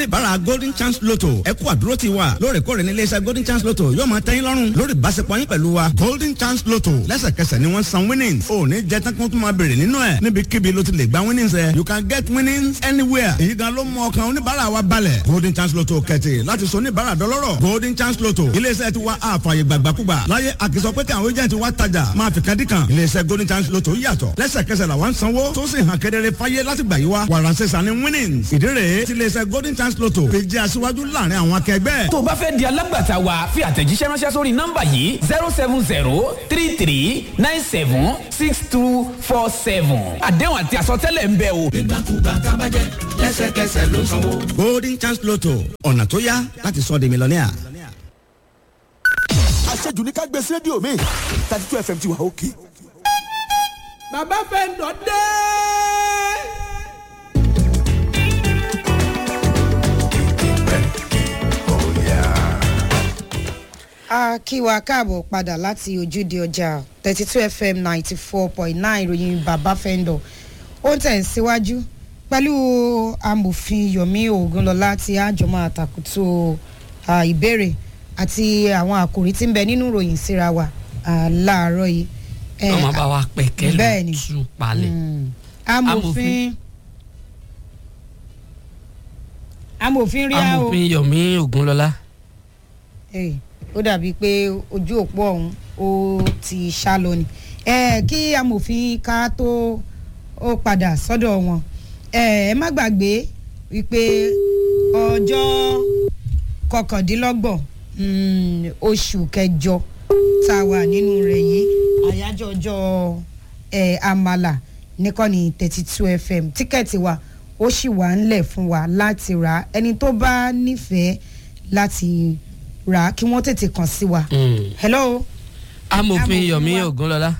oníbàárà golden chance lotto ẹ kú àdúró ti wa lóòrèkóòrè ní iléeṣẹ́ golden chance lotto yóò máa tẹ́yìn lọ́rùn lórí ìbáṣepọ̀ yín pẹ̀lú wa golden chance lotto lẹ́sẹ̀kẹsẹ̀ ni wọ́n san winnings ò ní jẹ́ tán kó tún máa bèrè nínú ẹ̀ níbikíbi ló ti lè gba winnings ẹ̀ you can get winnings anywhere èyí gan ló mú ọkàn oníbàárà wa balẹ̀ golden chance lotto kẹ̀tì láti sọ oníbàárà dọlọ́rọ̀ golden chance lotto iléeṣẹ́ ti wa àfààyè gbàgbàkúgbà láyé àkìsọ pé kí àwọn agent wa tajà máa fi kan dí kan iléeṣẹ́ golden chance lotto yàtọ̀ lẹ́sẹ̀kẹsẹ̀ làwọn sanwó tó sì hàn kedere fáyé láti gbà yí wa wàràǹsẹ̀sà ni winnings ìdí rèé ti iléeṣẹ́ golden chance lotto fi jẹ́ aṣíwájú láàrin àwọn akẹgbẹ́. tó o bá fẹ́ di alágbàtà wa fi àtẹ̀jíṣẹ́ ránṣẹ́ sórí nọ́mbà yìí zero seven zero three three nine seven six two four seven àdéhùn àti àsọtẹ́lẹ̀ ń bẹ o. ìgbàkúgbà tábàjẹ́ lẹ́sẹ̀kẹsẹ̀ ló sanwó. golden chance lotto ọ̀nà tó yá láti sọ di mílíọ̀nìà. àṣejù ní ká gbé sí rédíò mi thirty two fm ti wà òkè. bàbá fẹ́ lọ dé. a kí wa káàbọ̀ padà láti ojúde ọjà thirty two fm ninety four point nine ìròyìn bàbá fẹ́ńdọ̀ ó ń tẹ̀ síwájú pẹ̀lú amòfin yomi ogunlọ́lá tí àjọmọ́ àtàkùtù ìbéèrè àti àwọn àkòrí tí ń bẹ nínú ìròyìn síra wa láàárọ̀ yìí. ọmọ bá wa pẹ̀kẹ́ bẹ́ẹ̀ ló ni. tú palẹ̀. amòfin amòfin rí a o amòfin yomi ogunlọlá. Eh, ó dàbí pé ojú òpó ọ̀hún ó ti ṣá lọ ni Eh, kí amòfin ká tó ó padà sọ́dọ̀ wọn Eh, ẹ má gbàgbé wípé ọjọ́ kọkàndínlọ́gbọ̀n mm, oṣù kẹjọ tá a wà nínú rẹ̀ yìí àyájọ́ ọjọ́ eh, àmàlà nìkànnì thirty two fm tíkẹ́ẹ̀tì wa ó sì wà ńlẹ̀ fún wa láti rà á. ẹni tó bá nífẹ̀ẹ́ láti rà á kí wọ́n tètè kàn sí wa. hello. amòfin Amòfin yomi wa. ogunlọlá.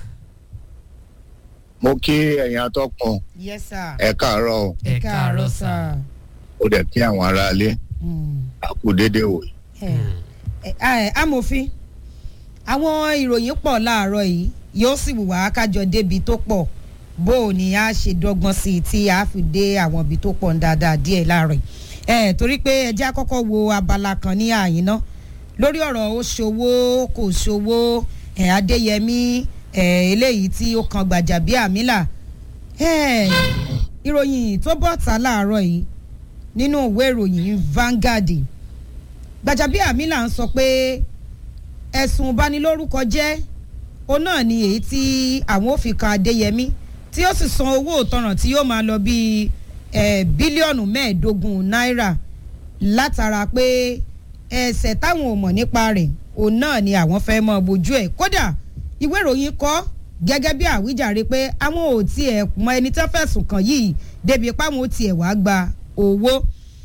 mo kí ẹ̀yin atọ́kùn yes sir. ẹ káàárọ̀ o ẹ káàárọ̀ sá. ó dẹ̀ kí àwọn aráalé àkú déédéé wò. ẹ ẹ amòfin àwọn ìròyìn pọ̀ láàárọ̀ yìí yóò sì wù wá kájọ débi tó pọ̀ bó o ní a ṣe dọ́gbọ́n sí i tí a fi dé àwọn ibi tó pọ̀ ń dáadáa díẹ̀ láàárọ̀ yìí ẹ torí pé ẹjẹ́ àkọ́kọ́ wo abala kan ní àyín náà lórí ọ̀rọ̀ ó ṣòwò kò ṣòwò ẹ̀ adéyẹmí ẹ̀ eléyìí tí ó kan gbàjàbíàmílà ẹ̀ ìròyìn tó bọ̀ ta láàárọ̀ yìí nínú ìwé ìròyìn Vanguard gbàjàbíàmílà ń sọ pé ẹ̀sùn ìbanilórúkọ jẹ́ òun náà ni èyí tí àwọn ò fi kan adéyẹmí tí ó sì san owó ìtanràn tí yóò máa lọ bíi eh, bílíọ̀nù mẹ́ẹ̀ẹ́dógún náírà látara pé ẹsẹ̀ táwọn ò mọ̀ nípa rẹ̀ òun náà ni àwọn fẹ́ mọ bójú ẹ̀ kódà ìwé ìròyìn kọ́ gẹ́gẹ́ bí àwíjàre pé àwọn ò tiẹ̀ mọ ẹni tó fẹ̀sùn kàn yìí débi páwọn ò tiẹ̀ wá gba owó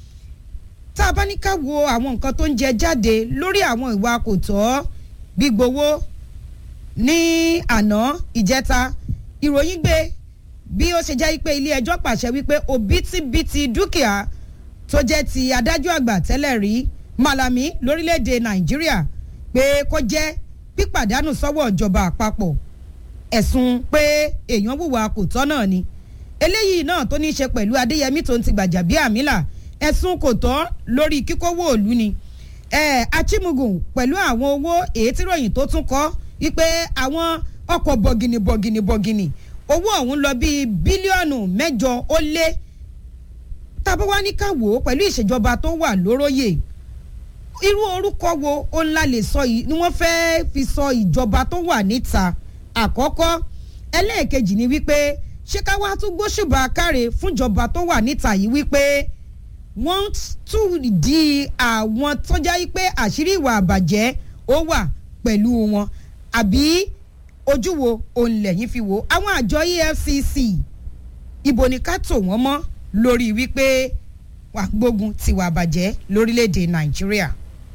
tá a bá ní ká wo àwọn nǹkan tó ń jẹ jáde lórí àwọn ìwà kò tọ́ gbígbowó ní àná ìjẹta ìròyìn gbé bí ó ṣe jẹ́ pé ilé ẹjọ́ pàṣẹ wípé òbítíbitì dúkìá tó jẹ́ ti adájọ́ àgbà tẹ́lẹ̀ rí Malami lórílẹ̀‐èdè Nàìjíríà pé kó jẹ́ pípàdánù sọ́wọ́ ìjọba àpapọ̀ ẹ̀sùn pé èèyàn wùwà kò tọ́ náà ni eléyìí náà tó ní í ṣe pẹ̀lú Adéyẹmí tó ń ti Gbàjàbíàmílà ẹ̀sùn kò tọ́ lórí kíkówó òlu ni eh, Achimugun pẹ̀lú àwọn owó èyí tí ròyìn tó tún kọ́ wípé àwọn ọkọ̀ bọ̀gìnì bọ̀gìnì bọ̀gìnì owó ọ̀hún lọ bíi bílíọ̀nù mẹ́jọ ó lé tàbí wá ní ká wò ó pẹ̀lú ìṣèjọba tó wà lóróyè irú orúkọ wo ó ńlá lè sọ yìí ni wọ́n fẹ́ẹ́ fi sọ ìjọba tó wà níta àkọ́kọ́ ẹlẹ́ẹ̀kejì ni wípé ṣé ká wá tún gbóṣùbà káre fúnjọba tó wà níta yìí wípé wọ́n tún di àwọn tọ́já yìí pé àṣírí ìwà àbàjẹ́ ó wà pẹ̀lú wọn àbí ojú wo òun lẹ́yìn fi wò àwọn àjọ EFCC ibo ni ká tò wọ́n mọ́ lórí wípé wà gbógun tiwa bàjẹ́ lórílẹ̀‐èdè Nàìjíríà.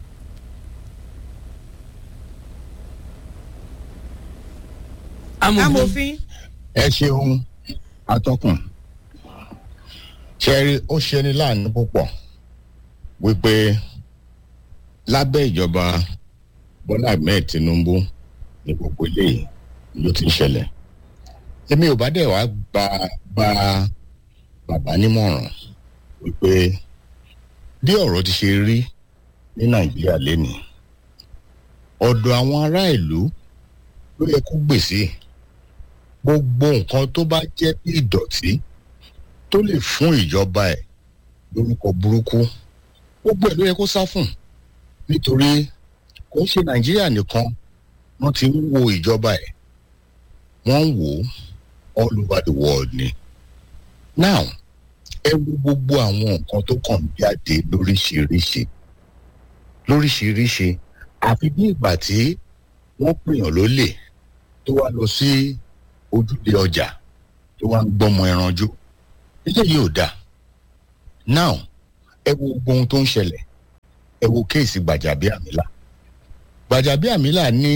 amòfin. ẹ ṣeun atọ́kùn ṣẹ́rí ó ṣeni láàánú púpọ̀ wípé lábẹ́ ìjọba Bọ́lá Ahmed Tinubu ní gbogbo eléyìí ló ti ń ṣẹlẹ̀ èmi ò bá dẹ̀ wá gba gba bàbá nímọ̀ràn wípé bí ọ̀rọ̀ ti ṣe rí ní nàìjíríà lénìí ọ̀dọ̀ àwọn ará ìlú ló yẹ kó gbèsè gbogbo nǹkan tó bá jẹ́ bí ìdọ̀tí tó lè fún ìjọba ẹ̀ lórúkọ burúkú gbogbo ẹ̀ ló yẹ kó sá fún nítorí kò ń ṣe nàìjíríà nìkan wọ́n ti ń wo ìjọba ẹ̀ wọ́n ń wò ó all over the world ni now ẹ wo gbogbo àwọn nǹkan tó kàn ń jáde lóríṣiríṣi lóríṣiríṣi àfi bí ìgbà tí wọ́n pèèyàn lólè tó wá lọ sí ojúde ọjà tó wá ń gbọ́mọ ẹranjú eléyìí ò dáa now ẹ wo gbogbo ohun tó ń ṣẹlẹ̀ ẹ wo kéèsì gbàjàbíàmílà gbàjàbíàmílà ní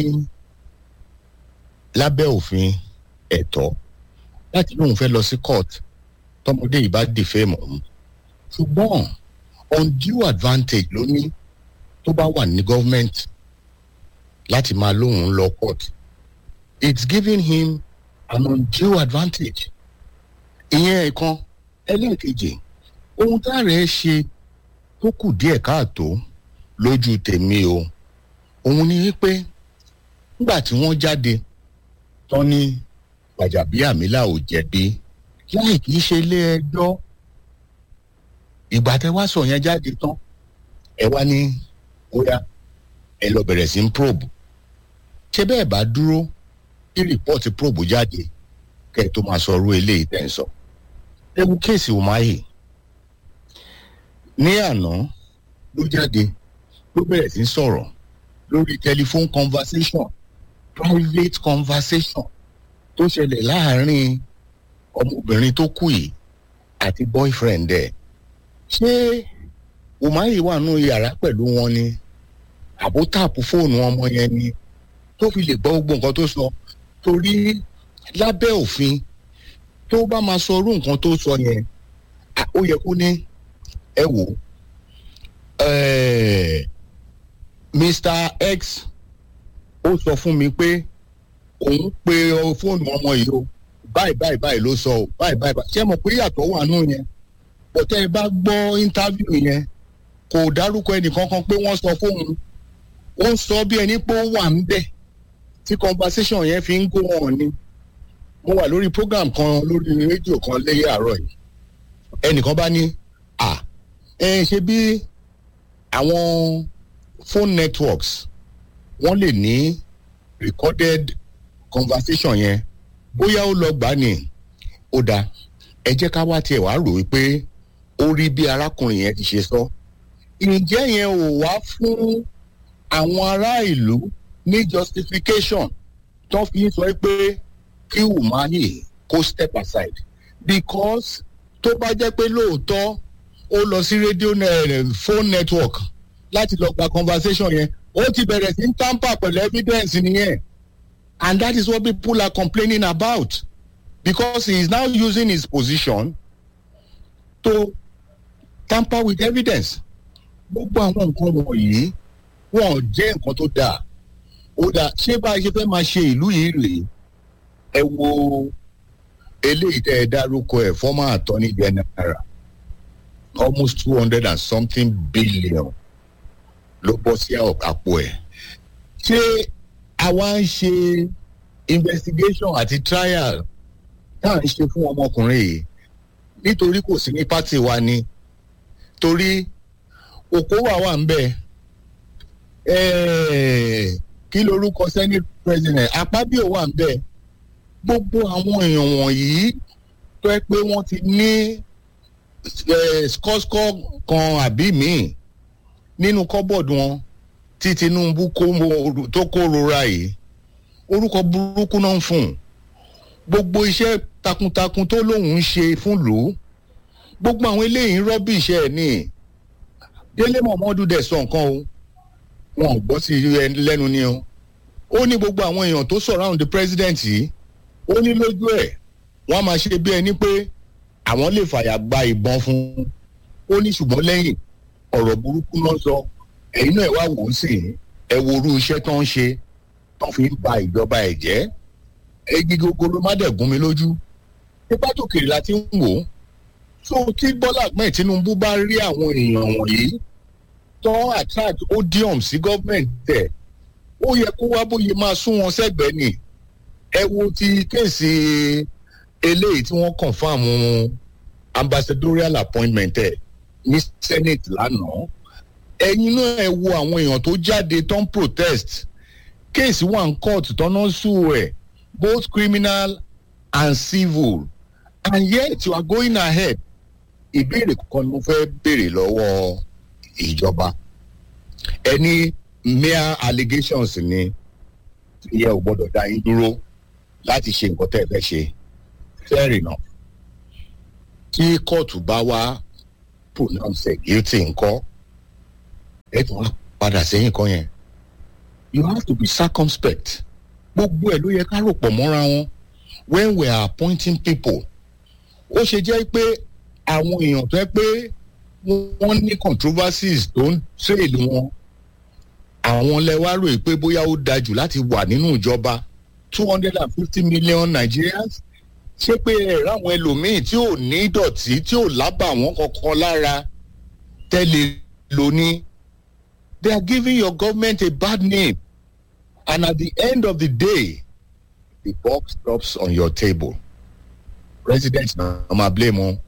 lábẹ́ òfin ẹ̀tọ́ láti lóun fẹ́ lọ sí court tọmọdé yìí bá dìfẹ́ mọ̀ ọ́n ṣùgbọ́n undue advantage ló ní tó bá wà ní gọ́ọ̀mẹ̀ntì láti máa lóun lọ court it's giving him an undue advantage ìyẹn ẹ̀kan ẹlẹ́ẹ̀kejì ohun tá a rẹ̀ ṣe tó kù díẹ̀ káàtó lójú tèmi o òun ni wípé nígbà tí wọ́n jáde tán ní gbàjàbíàmílà ò jẹ̀bi láì kìí ṣe ilé ẹjọ́ ìgbà tẹ wá sọ yẹn jáde tán ẹ wá ní bóyá ẹ lọ bẹ̀rẹ̀ sí ń probe ṣé bẹ́ẹ̀ bá dúró kí rìpọ́ọ̀tì probe jáde kẹ́ ẹ tó máa sọ ọrú eléyìí tẹ̀ ń sọ ẹ wo kéèsì Umahi ní àná ló jáde ló bẹ̀rẹ̀ sí sọ̀rọ̀ lórí telephone conversation private conversation tó ṣẹlẹ̀ láàárín ọmọbìnrin tó kú yìí àti boyfriend ẹ̀ ṣé Umahi wà nù yàrá pẹ̀lú wọn ni àbó tààpù fóònù ọmọ yẹn ni tó fi lè gbọ́ gbogbo nǹkan tó sọ torí lábẹ́ òfin tó bá máa sọ irú nǹkan tó sọ yẹn ó yẹ kó ní ẹ wò Mr X ó sọ fún mi pé òun pe fóònù ọmọ yìí o báyìí báyìí báyìí ló sọ o báyìí báyìí báyìí ṣé mo pé yàtọ̀ wà nù yẹn bọ́tẹ́ ẹ bá gbọ́ íńtábìù yẹn kò dárúkọ ẹnìkankan pé wọ́n sọ fóun ó ń sọ bí ẹni pé ó wà ń bẹ̀ tí conversation yẹn fi ń go on ni mo wà lórí program kan lórí rédíò kan lẹ́yìn àárọ̀ yìí ẹnìkan bá ní à ẹ ṣe bí àwọn phone networks wọ́n lè ní recorded conversation yẹn bóyá ó lọ gbà ní ó dáa ẹ jẹ́ ká wá tiẹ̀ wá rò wípé ó rí bí arákùnrin yẹn ti ṣe sọ ǹjẹ́ yẹn ò wá fún àwọn ará ìlú ní justification tó fi ń sọ pé kí Umahi kó step aside because tó bá jẹ́ pé lóòótọ́ ó lọ sí rédíò phone network láti lọ gba conversation yẹn ó ti bẹ̀rẹ̀ sí ń tamper pẹ̀lú evidence nìyẹn and that is what people are complaining about because he is now using his position to tamper with evidence gbogbo àwọn nǹkan wọ̀nyí wọn jẹ́ nǹkan tó dáa ó dáa ṣé bá a ṣe fẹ́ máa ṣe ìlú yìí rèé ẹ wo eléyìí tẹ́ ẹ dárúkọ ẹ̀ former attorney general almost two hundred and something billion ló bọ́ sí àpò ẹ̀ ṣé àwa ń ṣe investigation àti trial tá à ń ṣe fún ọmọkùnrin yìí nítorí kò sí ní pátì wa ni torí Okowa wà ń bẹ kí lorúkọ senate president Akpabio wà ń bẹ gbogbo àwọn èèyàn wọ̀nyí tó ẹ pé wọ́n ti ní skọ́skọ́ kan àbí míì nínú kọ́bọ̀dù wọn tí Tinubu tó kó rora yìí orúkọ burúkú náà ń fún un gbogbo iṣẹ́ takuntakun tó lóun ń ṣe fún lò ó gbogbo àwọn eléyìí ń rọ́bì iṣẹ́ ẹ̀ ní Délé Mọ̀mọ́dù dẹ̀ sọ nǹkan o wọn ò gbọ́ sí lẹ́nu ni o ó ní gbogbo àwọn èèyàn tó surround the president yìí ó ní lójú ẹ̀ wọ́n á máa ṣe bí ẹni pé àwọn lè fàyà gba ìbọn fún un ó ní ṣùgbọ́n lẹ́yìn ọ̀rọ̀ burúkú náà sọ ẹ̀yin náà wá wò ó sì ẹ wo orú iṣẹ́ tó ń ṣe tó fi ń ba ìjọba ẹ̀ jẹ́ egi gogoro má dẹ̀ gún mi lójú pípa tó kiri la ti ń wò ó so tí Bọ́lá Ahmed Tinubu bá rí àwọn èèyàn wọ̀nyí tó attract odium sí government tẹ̀ ó yẹ kó wá bóyá máa sún wọn sẹ́gbẹ̀ẹ́ ni ẹ wo ti kéèsì eléyìí tí wọ́n confam ambassadorial appointment ẹ̀ ní senate lánàá ẹ̀yin náà ẹ wo àwọn èèyàn tó jáde tó ń protest kéèsì wà ní court tọ́nà sùn ẹ̀ both criminal and civil and yet you are going ahead ìbéèrè kan ni mo fẹ́ béèrè lọ́wọ́ ìjọba ẹni mere allegations ni ìyẹn ò gbọ́dọ̀ dá yín dúró láti ṣe nǹkan tẹ́ ẹ fẹ́ ṣe fair enough tí kóòtù bá wá pronounce ẹ̀ guilty ńkọ́ ẹ tún wá padà sẹ́yìn kan yẹn you have to be circumspect gbogbo ẹ̀ ló yẹ ká rò pọ̀ mọ́ra wọn when we are appointing people ó ṣe jẹ́ pé àwọn èèyàn tó yẹ pé wọ́n ní controversies tó ń trail wọn àwọn lẹ́wà rò pé bóyá ó dájú láti wà nínú ìjọba two hundred and fifty million Nigerians ṣé pé ẹ̀rọ àwọn ẹlòmíín tí ò ní ìdọ̀tí tí ò lábà wọn kankan lára tẹ́lẹ̀ lóní they are giving your government a bad name and at the end of the day the box drops on your table president na ma blame o.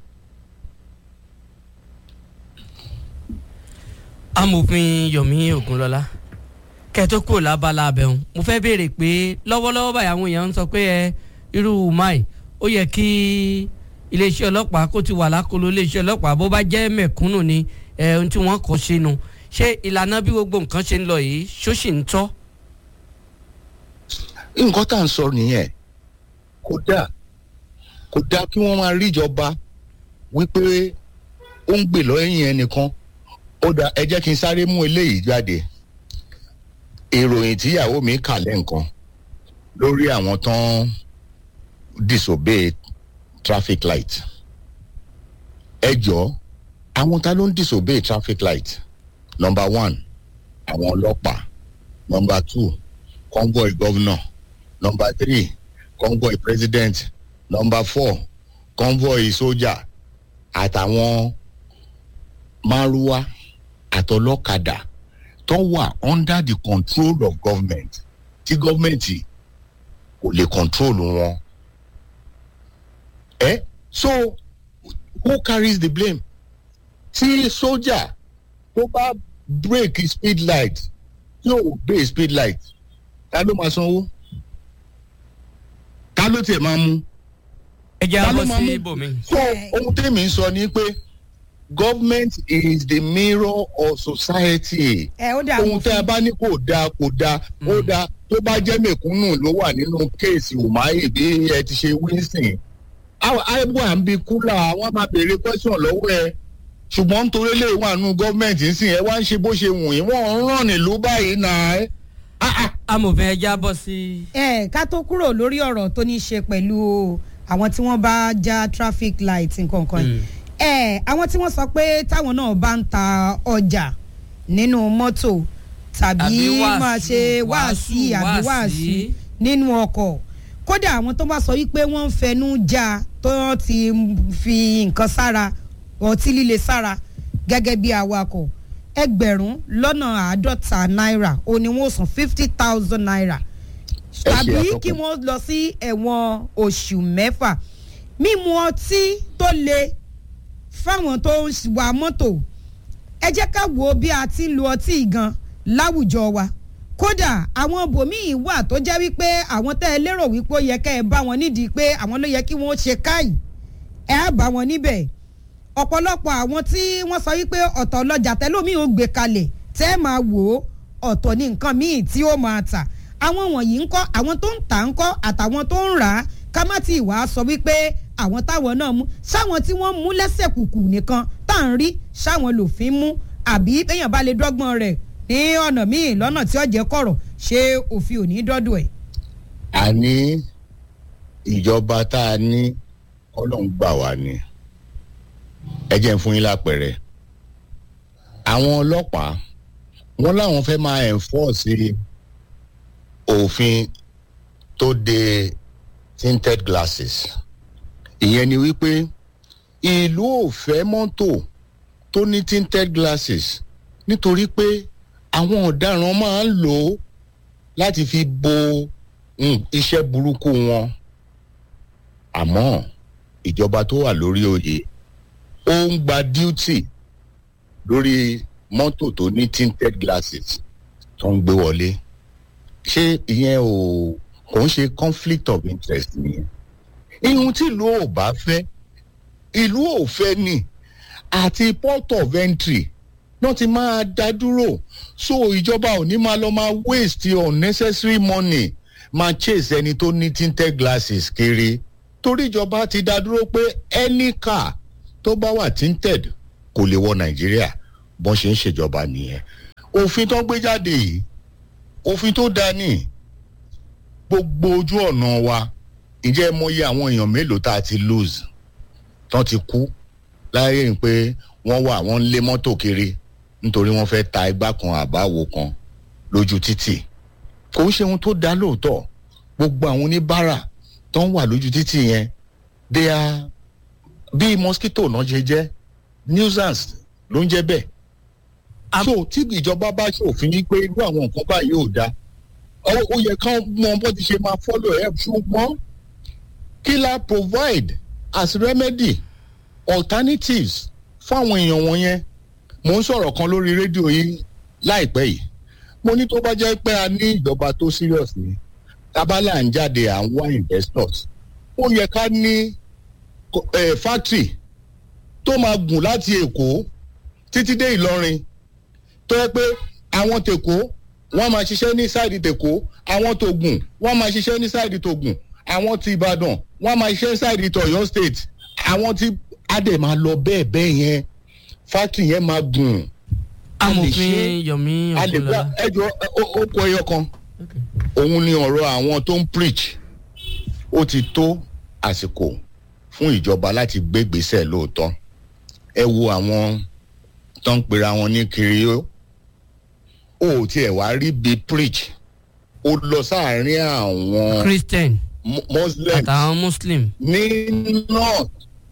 amòfin yomi ogunlọlá kẹtó kúrò lábala abẹun mo fẹ́ béèrè pé lọ́wọ́lọ́wọ́ báyìí àwọn èèyàn ń sọ pé ẹ irú mai ó yẹ kí iléeṣẹ́ ọlọ́pàá kó ti wà lákòlò iléeṣẹ́ ọlọ́pàá bó bá jẹ́ mẹ̀kúnnù ni ẹ ohun tí wọ́n kọ́ sínú ṣé ìlànà bí gbogbo nǹkan ṣe ń lọ yìí ṣó sì ń tọ́. nǹkan tá à ń sọ nìyẹn kódà kódà kí wọ́n máa ríjọba wípé ó ń gbè lọ́yìn ẹnìkan ó dá ẹ jẹ́ kí n sáré mú eléyìí jáde ìròyìn tíyàwó mi kà lẹ́ǹkan lórí àwọn tán disobey traffic light ẹ jọ àwọn ta ló ń disobey traffic light number one àwọn ọlọ́pàá number two convoy governor number three convoy president number four convoy soldier àtàwọn márúwá àtọlọ́kadà tó wà under the control of government tí gọ́ọ̀mẹ̀ntì kò lè control wọn. ẹ so who carries the blame? tí sójà tó bá break speed light tí ò gbé speed light ta ló máa sanwó? ta ló tiẹ̀ máa mú? ẹ jẹ́ Ta ló àbọ̀ máa sí mú? ibòmí. so ohun tèmi ń sọ ni pé government is the mirror of society ẹ ó dà ohun tẹ́ ẹ bá ní kò dáa kò dáa ó dáa tó bá jẹ́ mẹ̀kúnnù ló wà nínú kéèsì umahi bí ẹ ti ṣe winston àìbò à ń bi kúlà wọ́n máa béèrè question lọ́wọ́ ẹ ṣùgbọ́n nítorí lè wà nínú gọ́ọ̀mẹ̀ntì ń sìn ẹ wá ń ṣe bó ṣe wù yín wọ́n ń ràn nílùú báyìí náà ẹ. amòfin ẹ jẹ́ àbọ̀ sí. ẹ ká tó kúrò lórí ọ̀rọ̀ tó ní í ṣe pẹ̀lú àwọn tí wọ́n bá já traffic light nǹkan kan yìí ẹ àwọn tí wọ́n sọ pé táwọn náà bá ń ta ọjà nínú mọ́tò tàbí Àbí wàásù, máa ṣe wáàsí wàásù, àbí wàásí. wáàsí nínú ọkọ̀ kódà àwọn tó bá sọ wípé wọ́n ń fẹnu já tó ti fi nǹkan sára ọtí líle sára gẹ́gẹ́ bí awakọ̀ ẹgbẹ̀rún lọ́nà àádọ́ta náírà ó ní wọ́n san fifty thousand naira ṣe tàbí àtọkùn. kí wọ́n lọ sí ẹ̀wọ̀n oṣù mẹ́fà mímu ọtí tó le fáwọn tó ń wa mọ́tò ẹ jẹ́ ká wo bí a ti ń lo ọtí gan láwùjọ wa kódà àwọn bòmíì wà tó jẹ́ wípé àwọn tẹ́ ẹ lérò wípé ó yẹ kẹ́ ẹ bá wọn nídìí pé àwọn ló yẹ kí wọ́n ṣe káyì ẹ á bá wọn níbẹ̀ ọ̀pọ̀lọpọ̀ àwọn tí wọ́n sọ wípé ọ̀tọ̀ ọlọ́jà tẹ́lómi ò gbé kalẹ̀ tẹ́ ẹ máa wò ó ọ̀tọ̀ ní nǹkan míì tí ó máa tà àwọn wọ̀nyí ń kọ́ àwọn tó ń tà ń kọ́ àtàwọn tó ń rà á ká má ti wàá sọ wípé àwọn táwọn náà mú sáwọn tí wọ́n mú lẹ́sẹ̀ kùkù nìkan tá à ń rí sáwọn lòfin mú àbí èèyàn bá lè dọ́gbọ́n rẹ̀ ní ọ̀nà míì lọ́nà tí ọ̀jẹ̀ kọ̀rọ̀ ṣé òfin ò ní dọ́dọ̀ ẹ̀. àní ìjọba tá a ní ọlọ́run gbà wá ni ẹ jẹ́ ń fún yín lápẹ̀rẹ̀ àwọn ọlọ́pàá wọ́n láwọn fẹ́ máa enforce òfin tó de tinted glasses ìyẹn ni wípé ìlú ò fẹ́ mọ́tò tó ní tinted glasses nítorí pé àwọn ọ̀daràn máa ń lò ó láti fi bo mm, iṣẹ́ burúkú wọn àmọ́ ìjọba tó wà lórí oyè ó ń gba duty lórí mọ́tò tó ní tinted glasses tó ń gbé wọlé ṣé ìyẹn ò kò ń ṣe conflict of interest nìyẹn ihun tí ìlú ò bá fẹ́ ìlú ò fẹ́ ni àti port of entry náà ti máa dá dúró so ìjọba ò ní máa lọ máa waste unnecessary money máa chase ẹni tó ní tinted glasses kiri torí ìjọba ti dá dúró pé any car tó bá wà tinted kò lè wọ nàìjíríà bọ́n ṣe ń ṣèjọba nìyẹn òfin tó gbé jáde yìí òfin tó dá ní gbogbo ojú ọ̀nà wa ǹjẹ́ ẹ mọyì àwọn èèyàn mélòó tá a ti lose tán ti kú láyé ń pé wọ́n wà wọ́n ń lé mọ́tò kiri nítorí wọ́n fẹ́ ta igbá kan àbáwo kan lójú títì kò ń ṣe ohun tó dá lóòótọ́ gbogbo àwọn oníbàárà tó ń wà lójú títì yẹn they are bí mosquito náà ṣe jẹ́ nuisance ló ń jẹ́ bẹ́ẹ̀ so tí ìjọba bá ṣòfin yí pé irú àwọn nǹkan báyìí ò dáa ó ó yẹ kán mọ bó ti ṣe máa follow ẹ̀ ṣùgbọ́n kí la provide as remedy alternatives fáwọn èèyàn wọ̀nyẹn mo ń sọ̀rọ̀ kan lórí rédíò yìí láìpẹ́ yìí mo ní tó bá jẹ́ pé a ní ìjọba tó serious ni tábàlà ń jáde à ń wá investors ó yẹ ká ní eh, factory tó máa gùn láti èkó títí dé ìlọrin tó yẹ pé àwọn tèkó wọ́n máa ṣiṣẹ́ ní sáìdì tèkó àwọn tògùn wọ́n máa ṣiṣẹ́ ní sáìdì tògùn àwọn ti ìbàdàn wọ́n máa ṣiṣẹ́ sáìdì tọ̀yọ́ state àwọn ti adé máa lọ bẹ́ẹ̀ bẹ́ẹ̀ yẹn factory yẹn máa gùn. a lè amòfin ṣe- yomi a lè gba ogunlọla ẹjọ ó kọ ẹyọ kan òun ni ọ̀rọ̀ àwọn tó ń preach ó ti tó àsìkò fún ìjọba láti gbé gbèsè lóòótọ́ ẹ wo àwọn tó ń pera wọn ní kiri ó ò tiẹ̀ wá rí bí preach ó lọ sáàárín àwọn christian Mu- muslims àtàwọn muslim ní north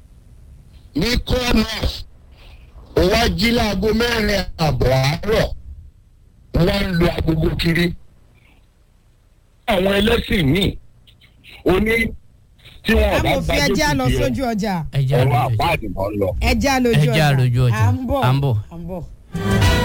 ní corner ó wá jí láago mẹ́rin àbọ̀ àárọ̀ ó wá ń lo agogo kiri àwọn ẹlẹ́sìn míì ó ní tí wọn bá amòfin ẹjẹ́ á lọ jókòó sójú ọjà ẹja ọ̀rọ̀ àlejò àpáàdì mọ́ lọ. ẹjẹ́ á lójú ọjà Ẹjẹ́ á lójú ọjà. à ń bọ̀ À ń bọ̀. à ń bọ̀.